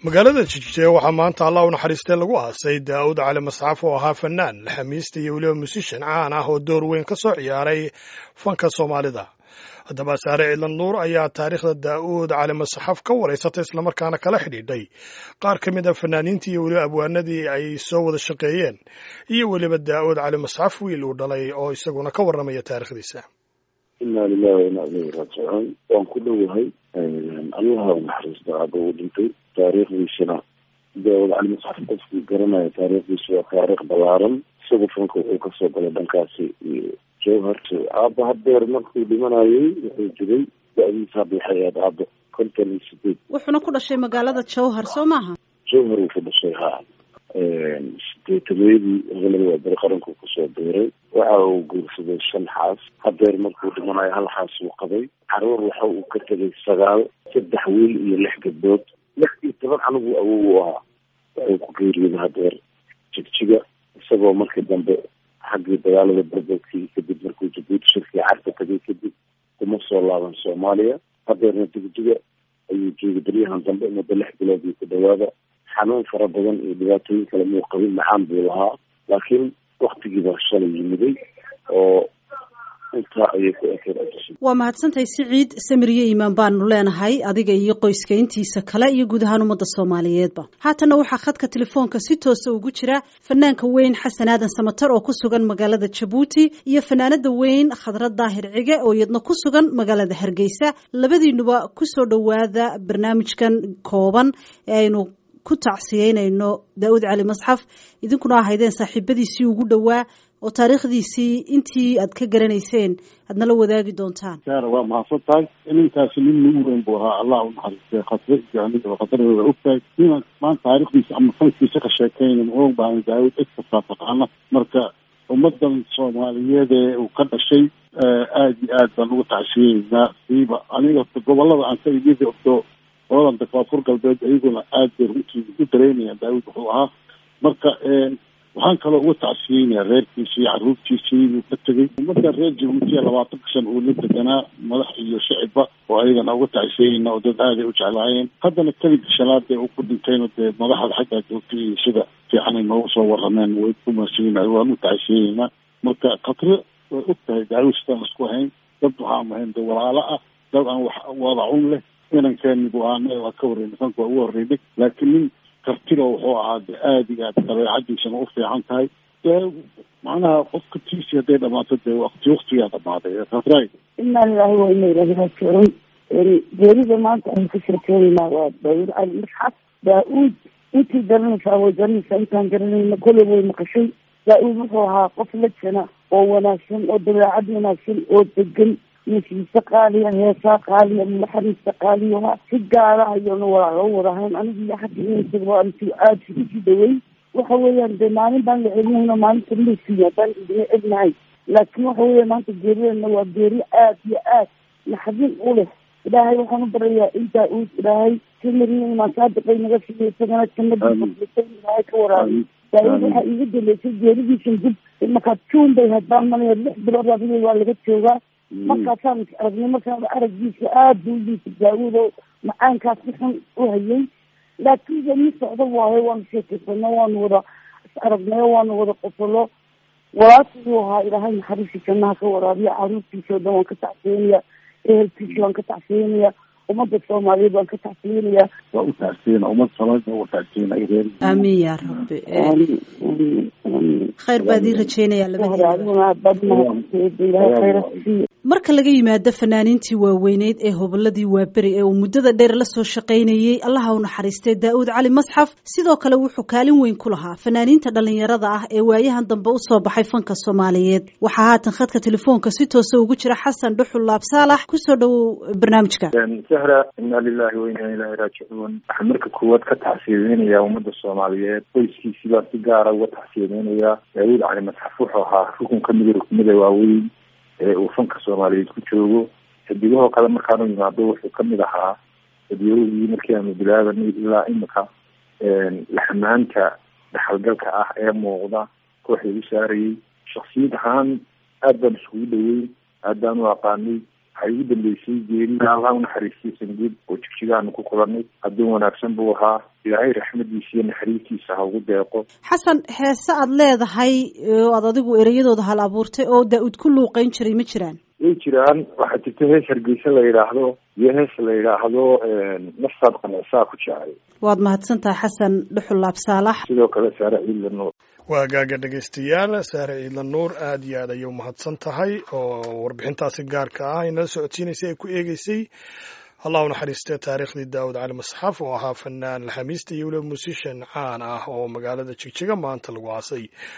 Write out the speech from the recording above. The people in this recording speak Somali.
magaalada jijie waxaa maanta allah u naxariistay lagu aasay daa'uud cali masxaf oo ahaa fanaan xamiista iyo weliba musishan caan ah oo door weyn ka soo ciyaaray fanka soomaalida haddaba saare ciidlan nuur ayaa taariikhda daa'uud cali masxaf ka waraysatay islamarkaana kala xidhiidhay qaar ka mid a fanaaniintii iyo weliba abwaanadii ay soo wada shaqeeyeen iyo weliba daa'uud cali masxaf wiil uu dhalay oo isaguna ka warramaya taariikhdiisa inaa lilahi wa inaa ilayhi raajicuun waan ku dhowahay allaha u naxariista aaba uu dhintay taariikhdiisana daawud cali masxaf qofkii garanaya taariikhdiisa waa taariikh ballaaran isagu fanka wuxuu kasoo galay dhankaasi iyo jowhar aaba hadeer markuu dhimanayay wuxuu jiray da-diisa hadda waxay ahayd aaba konton iyo sideed wuxuuna ku dhashay magaalada jowhar soo maaha jowhar uu ku dhashay ha sideetameedii gobolada waa bari qaranku kusoo biiray waxa uu guursaday shan xaas hadeer markuu dhimanayo hal xaas uu qabay caruur waxa uu ka tegay sagaal saddex wiil iyo lix gabdhood lix iyo toban anigu awow u ahaa wuxuu ku geeriyooday hadeer jigjiga isagoo markii dambe xaggii dagaalada berberkii kadib markuu jabuuti shirkii carka tagay kadib kuma soo laaban soomaaliya hadeerna jigjiga ayuu joogay beryahan dambe muddo lix bilood iyo ku dhawaada xanuun fara badan iyo dhibaatooyin kale muu qabin macaan buu lahaa laakiin waktigii baa shalay yimiday oo intaa ayay ku ekeen waa mahadsantahay siciid samiriyo iimaan baanu leenahay adiga iyo qoyska intiisa kale iyo guud ahaan ummadda soomaaliyeedba haatanna waxaa khadka telefoonka si toosa ugu jira fanaanka weyn xasan aadan samatar oo ku sugan magaalada jabuuti iyo fanaanada weyn khadra daahir cige oo iyadna ku sugan magaalada hargeysa labadiinuba kusoo dhowaada barnaamijkan kooban ee aynu ku tacsiyeynayno daawud cali masxaf idinkuna ahaydeen saaxiibadiisii ugu dhowaa oo taariikhdiisii intii aad ka garanayseen aad nala wadaagi doontaan saara waa mahadsan tahay ininkaasi nin nagu weyn buu ahaa allah u naxariistay khasre jaaniga khadradooda ogtahay inaan maanta taarikhdiisa ama fankiisa ka sheekeyna ma og baana daawud cid kastaa taqaana marka ummadan soomaaliyeed ee uu ka dhashay aada iyo aad baan ugu tacsiyeynaa siiba aniga gobolada aan ka imid ogto qoladan koonfur galbeed iyaguna aad bay runtii u dareynayaan daawud wuxuu ahaa marka waxaan kaloo uga tacsiyeynayaa reerkiisii caruurtiisii uu ka tegey ummadda reer jabuutiya labaatanka shan uu la deganaa madax iyo shicibba oo ayagana uga tacsiyeyna oo dad aaday u jeclaayeen haddana keligii shanaadee uu ku dhintayna dee madaxda xaggaa joogtay iyo sida fiicanay noogu soo warameen way ku mahadsanyiin waan u tacsiyeynaa marka khatre way og tahay daawud sidaan isku ahayn dad waxaan ahayn dee walaalo ah dad aan wax wadacun leh inankeeni bu aana waa ka horreynay fanka waa ugu horreynay laakiin nin kartilo wuxuu ahaa de aada iyo aad dabeecadiisana u fiican tahay dee macnaha qofka tiisi hadday dhamaato dee wakti waktigaa dhamaaday khadray inaa lilahi wa ina ilahi raajicuun geerida maanta aynu ka sheekeynaynaa waa daawud cali masxaf daa-uud intii garanaysaa way garanaysaa intaan garanayna kolley way maqashay daa-uud wuxuu ahaa qof lajana oo wanaagsan oo dabeecad wanaagsan oo degan masiise qaaliya heesaa qaaliya naxariista qaaliya si gaara ayanu walaalo wadahayn aniga iyo xagga inasaba anti aada isugu sii dhawey waxa weeyaan dee maalin baan la celinayna maalinta lasiiya haddaan idina egnahay laakiin waxa weya maanta geeridana waa geeri aad iyo aad naxdin u leh ilaahay waxaan u barayaa in daa-uud ilaahay kamariya imaansaadiqay naga siiyo isagana jannadiisa ilaahay ka waraabiy daa-uud waxaa iiga daleysay geeridiisan dib markaa juun bay hadbaan malaya lix bilood adiga waa laga joogaa markaasaan is aragnay markaan araggiisa aada buu liisa daawud oo macaankaas si xun u hayay laakiin weli socdo waayo waanu sheekeysano waanu wada is aragnayo waanu wada qosolo walaashii ahaa ilaahay naxariisi jannaha ka waraabiya caruurtiisa oo dhan waan ka tacsiyeynaya ehelkiisa waan ka tacsiyeynaya ummadda soomaaliyeed waan ka tacsiyeynaya waa u tacsiyena ummad soomaaliya waa u tacsiyena reer aamin yaa rabbi khayr baa idin rajeynayaa labadiina marka laga yimaado fanaaniintii waaweyneyd ee hoboladii waaberi ee uu muddada dheer la soo shaqaynayey allaha u naxariistay daa'uud cali masxaf sidoo kale wuxuu kaalin weyn ku lahaa fanaaniinta dhallinyarada ah ee waayahan dambe usoo baxay fanka soomaaliyeed waxaa haatan khadka telefoonka si toosa ugu jira xasan dhuxul laab saalax kusoo dhowow barnaamijka sahra inaa lilahi wa inaa ilahi raajicuun waxaan marka koowaad ka tacsiyadeynayaa ummadda soomaaliyeed qoyskiisii baa si gaara uga tacsiyadeynayaa daawuud cali masxaf wuxuu ahaa rukun ka mida rukumada waaweyn ee uu fanka soomaaliyeed ku joogo xidigahoo kale markaanu yimaado wuxuu kamid ahaa dadyaradii markii aanu bilaabanay ilaa imika laxamaanta dhaxalgalka ah ee muuqda kooxda u saarayay shaksiyad ahaan aad baan iskugu dhaweyn aad baan u aqaanay waxay ugu dambeysay geerida allah unaxariistay sanguud oo jigjigaanu ku kulanay addoon wanaagsan buu ahaa ilaahay raxmadiisa iyo naxariistiisa ha ugu deeqo xasan heese aad leedahay oo aad adigu ereyadooda hal abuurtay oo daa-uud ku luuqeyn jiray ma jiraan way jiraan waxaa jirta hees hargeysa la yidhaahdo iyo hees la yidhaahdo naftaad qanacsaa ku jecay waad mahadsantahay xasan dhuxul laabsaalax sidoo kale saare ciidla nuur waa gaaga dhegaystayaal saare ciidla nuur aada iyo aad ayay umahadsan tahay oo warbixintaasi gaarka ah inala socodsiinaysay ay ku eegeysay allah u naxariistee taariikhdii daawud cali masxaf oo ahaa fanaan alxamiista iyo weliba musishan caan ah oo magaalada jigjiga maanta lagu aasay